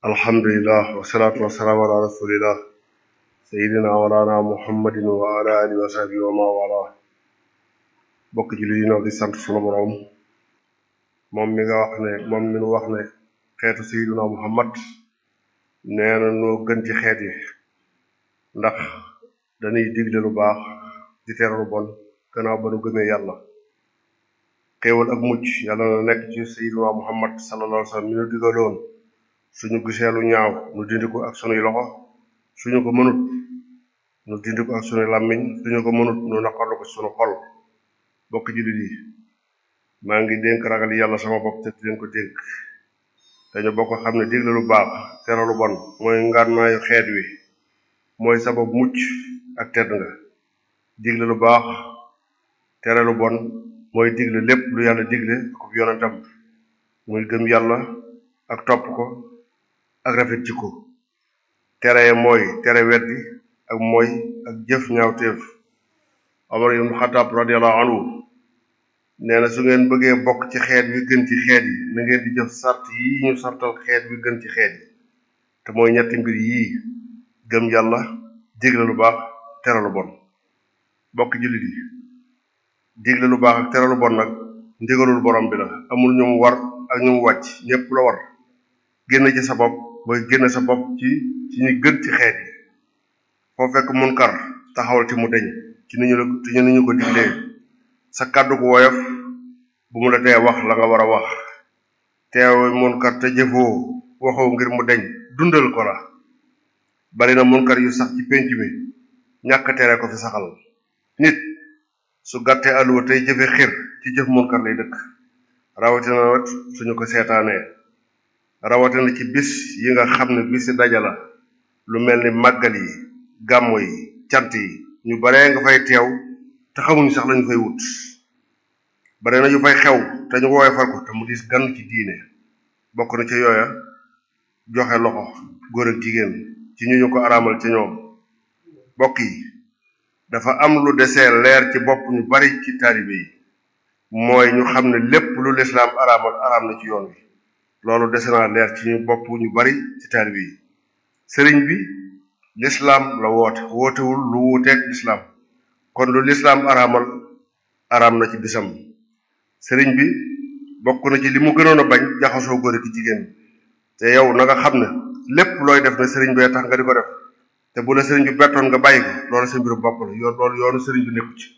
alhamdulillah wasalaatu wasalaamu ala rasulillah sayidina walana muhammadin wa ala alihi wa sahbihi wa ma wala bokk jullit yi noo di sant sunu boroom moom mi nga wax ne moom mi nu wax ne xeetu sayidina muhammad nee na noo gën ci xeet yi ndax dañuy digle lu baax di tere lu bon gannaaw ba nu gëmee yàlla xéewal ak mucc yàlla na nekk ci sayidina muhammad sallallahu alayhi wa sallam mi nu digaloon suñu gisee lu ñaaw nu dindi ko ak sunuy loxo suñu ko mënut nu dindi ko ak sunuy làmmiñ suñu ko mënut nu naqarlu ko sunu xol bokk jullit yi maa ngi dénk ragal yàlla sama bopp te leen ko dénk dañu bokk xam ne digle lu baax tere lu bon mooy ngànnaayu xeet wi mooy sabab mucc ak tedd nga digle lu baax tere lu bon mooy digle lépp lu yàlla digle ak yonentam muy gëm yàlla ak topp ko ak rafet jikko tere mooy tere weddi ak mooy ak jëf ñaawteef Omar ibn Xataab radiyallahu anhu nee na su ngeen bëggee bokk ci xeet wi gën ci xeet yi na ngeen di jëf sart yi ñu sartal xeet wi gën ci xeet yi te mooy ñetti mbir yii gëm yàlla digle lu baax tere lu bon bokk jullit yi digle lu baax ak tere lu bon nag ndigalul borom bi la amul ñu mu war ak ñu mu wàcc ñépp la war génn ci sa bopp mooy génn sa bopp ci ci ñu gën ci xeet yi foo fekk munkar taxawal ci mu deñ ci ni ñu la ci ni ñu ko diglee sa kàddu gu woyof bu mu la tee wax la nga war a wax teew munkar te jëfoo waxoo ngir mu deñ dundal ko la bari na munkar yu sax ci pénc mi ñàkk tere ko fi saxal nit su gàttee àlluwa tey jëfe xir ci jëf munkar lay dëkk rawatina nag suñu ko seetaanee rawatina ci bis yi nga xam ne bisi dajala lu mel ni màggal yi gàmmo yi cant yi ñu baree nga fay teew te xamuñu sax lañu fay wut bare na ñu fay xew te ñu woowee far ko te mu dis gan ci diine bokk na ca yooya joxe loxo góor ak jigéen ci ñu ñu ko araamal ci ñoom bokk yi dafa am lu desee leer ci bopp ñu bari ci taalibe yi mooy ñu xam ne lépp lu lislaam araamal araam na ci yoon wi loolu dese naa leer ci ñu bopp ñu bari ci taalibe yi sëriñ bi lislaam la woote wootewul lu wuuteeg lislaam kon lu lislaam araamal araam na ci bisam sëriñ bi bokk na ci li mu gënoon a bañ jaxasoo góor ak jigéen te yow na nga xam ne lépp looy def ne sëriñ bee tax nga di ko def te bu la sëriñ bi bettoon nga bàyyi ko loolu sa mbiru bopp la yoon loolu yoonu sëriñ bi nekku ci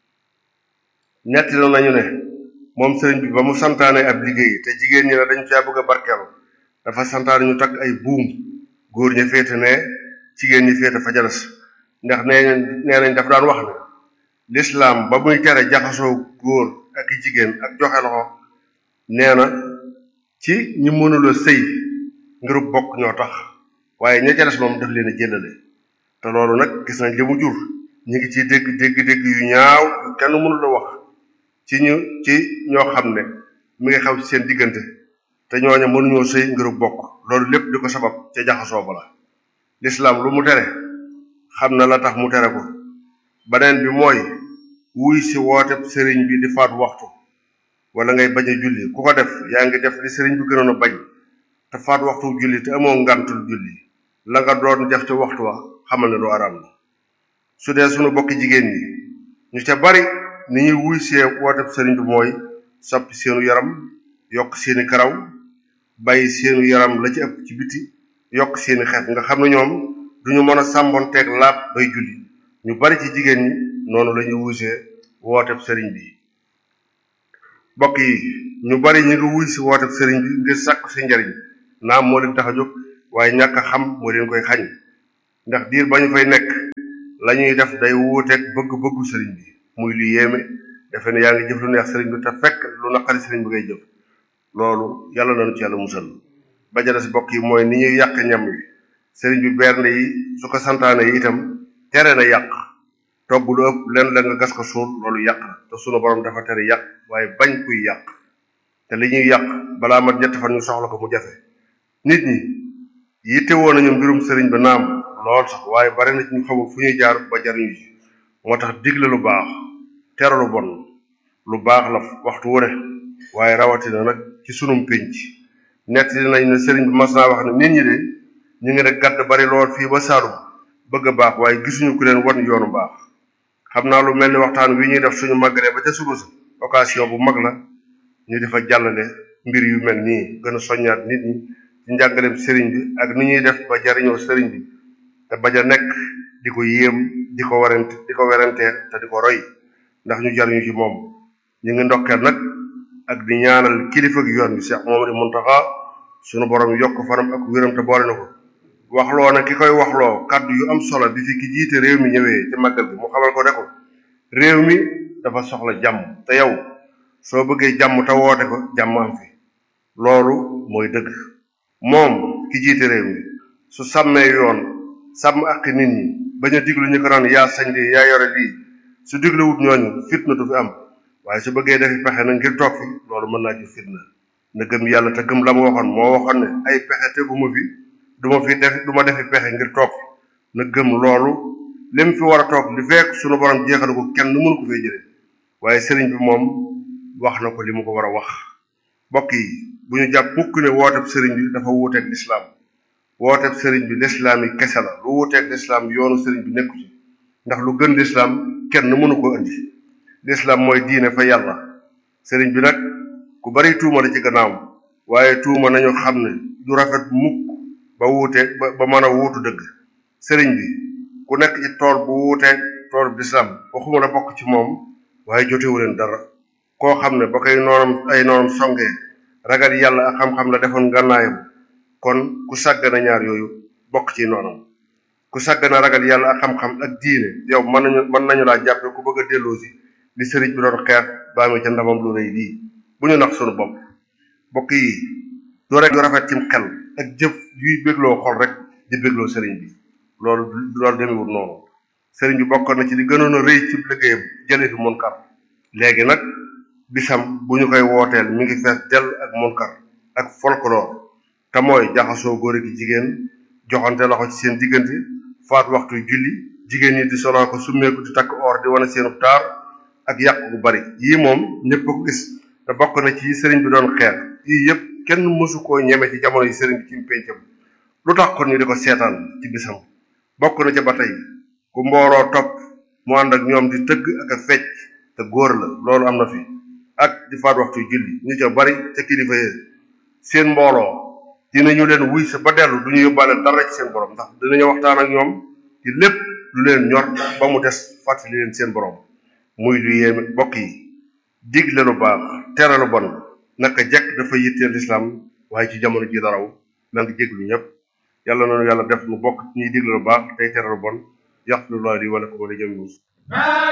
ñetti la nañu ne moom sëriñ bi ba mu santaane ab liggéey te jigéen ñi ne dañu caa bëgg a barkeelu dafa santaane ñu takk ay buum góor ña féete ne jigéen ñi féete fa jalas ndax nee nee nañ dafa daan wax ne lislaam ba muy tere jaxasoo góor ak i jigéen ak joxe loxo nee na ci ñi mënula sëy ngirub bokk ñoo tax waaye ña ca des moom daf leen a jëlale te loolu nag gis nañ li mu jur ñu ngi ci dégg dégg dégg yu ñaaw yu kenn mënula wax ci ñu ci ñoo xam ne mi ngi xew ci seen diggante te ñooña mënuñoo sëy ngirub bokk loolu lépp di ko sabab ca jaxasoo ba la lislaam lu mu tere xam na la tax mu tere ko beneen bi mooy wuy si woote sëriñ bi di faat waxtu wala ngay bañ a julli ku ko def yaa ngi def li sëriñ bi gënoon a bañ te faat waxtu julli te amoo ngantul julli la nga doon def ca waxtu wa xamal ne lu araam la su dee sunu bokki jigéen ñi ñu ca bari ni ñuy wuy see woote sëriñ bi mooy soppi seenu yaram yokk seeni karaw bàyyi seenu yaram la ci ëpp ci biti yokk seeni xeet nga xam ne ñoom duñu mën a sàmboonteeg laab bay julli ñu bari ci jigéen ñi noonu la ñuy wuysee wooteb sëriñ bi bokk yi ñu bari ñu ngi wuy si wooteb sëriñ bi ngir sàkku si njariñ naam moo leen tax a jóg waaye ñàkk a xam moo leen koy xañ ndax diir ba ñu fay nekk la ñuy def day wuuteeg bëgg-bëggu sëriñ bi muy lu yéeme defe ne yaa ngi jëf lu neex sëriñ bi te fekk lu naqari sëriñ bi ngay jëf loolu yàlla nañu ci yàlla musal ba ja des bokk yi mooy ni ñuy yàq ñam wi sëriñ bi bernde yi su ko santaane yi itam tere na yàq togg lu ëpp len la nga gas ko suul loolu yàq te sunu borom dafa tere yàq waaye bañ kuy yàq te li ñuy yàq balaa mat ñetti fan ñu soxla ko mu jafe nit ñi yitte woon nañu mbirum sëriñ ba naam lool sax waaye bari na ci ñu xamul fu ñuy jaar ba jariñu ci moo tax digle lu baax tere lu bon lu baax la waxtu wu ne waaye rawatina nag ci sunum pénc nett nañ ne sëriñ bi mas naa wax ne nit ñi de ñu ngi ne gàdd bari lool fii ba Saalum bëgg a baax waaye gisuñu ku leen wan yoonu baax xam naa lu mel ni waxtaan wi ñuy def suñu màggalee ba ca suba sa occasion bu mag la ñu defa jàllale mbir yu mel nii gën a soññaat nit ñi ci njàngaleem sëriñ bi ak ni ñuy def ba jariñoo sëriñ bi te bañ a nekk di ko yéem di ko warante di ko werantee te di ko roy ndax ñu jariñu ci moom ñu ngi ndokkeel nag ak di ñaanal kilifa gi yoon bi Cheikh Mouhamadou Mountakha sunu borom yokk fanam ak wéram te boole na ko waxloo na ki koy waxloo kàddu yu am solo bi fi ki jiite réew mi ñëwee ci màggal bi mu xamal ko ne ko réew mi dafa soxla jàmm te yow soo bëggee jàmm te woote ko jàmm am fi loolu mooy dëgg moom ki jiite réew mi su sàmmee yoon sàmm ak nit ñi bañ a diglu ñu ko naan yaa sañ lii yaa yore lii su diglewut ñooñu fitna du fi am waaye su bëggee defi pexe na ngir toog fi loolu mën naa ci fitna na gëm yàlla te gëm la mu waxoon moo waxoon ne ay pexe teguma fi du ma fi def du ma defi pexe ngir toog na gëm loolu lim fi war a toog li fekk sunu borom jeexal ko kenn mënu ko fee jëlee waaye sëriñ bi moom wax na ko li mu ko war a wax mbokk yi bu ñu jàpp mukk ne wooteb sëriñ bi dafa wuuteeg lislaam wooteb sëriñ bi lislaam yi kese la lu wuuteeg lislaam yoonu sëriñ bi nekku ci ndax lu gën lislaam kenn mënu ko indi lislaam mooy diine fa yàlla sëriñ bi nag ku bari tuuma la ci gannaawam waaye tuuma nañu xam ne du rafet mukk ba wuuteeg ba ba mën a wuutu dëgg sëriñ bi ku nekk ci tool bu wuuteeg tool bu lislaam waxuma la bokk ci moom waaye jotewu leen dara koo xam ne ba koy noonam ay noonam songee ragal yàlla ak xam-xam la defoon gànnaayam kon ku sàggana ñaar yooyu bokk ci noonam ku sàggana ragal yàlla ak xam-xam ak diine yow mën nañu mën nañu laa jàppe ku bëgg a delloosi li sëriñ bi doon xeex baa mi ca ndamam lu rëy lii bu ñu nax sunu bopp bokk yi du rek du rafet cim xel ak jëf yuy bégloo xol rek di bégloo sëriñ bi loolu loolu demewul noonu sëriñ bi bokkoon na ci li gënoon a rëy ci liggéeyam jëlee fi munkar léegi nag bisam bu ñu koy wooteel mi ngi fees dell ak munkar ak folklore te mooy jaxasoo góor gi jigéen joxante loxo ci seen diggante faat waxtu julli jigéen ñi di soloo ko summeeku di takk or di wane seenu taar ak yàq bu bari yii moom ñëpp ko gis te bokk na ci sëriñ bi doon xeex yii yëpp kenn mësu koo ñeme ci jamono yi sëriñ bi ci péncam lu tax kon ñu di ko seetaan ci bisam bokk na ca ba tey ku mbooroo topp mu ànd ak ñoom di tëgg ak a fecc te góor la loolu am na fi ak di faat waxtu julli ñu ca bari ca kilifa yi seen mbooloo dinañu leen wuy sa ba dellu du ñu yóbbaale dara ci seen borom ndax dinañu waxtaan ak ñoom ci lépp lu leen ñor ba mu des fàttali leen seen borom muy lu yéeme bokk yi digle lu baax tere lu bon naka jekk dafa yitteel lislaam waaye ci jamono ji daraw maa ngi jéglu ñëpp yàlla noonu yàlla def nu bokk ñuy digle lu baax tey tere lu bon yàq lu laa di wala ko wala jëm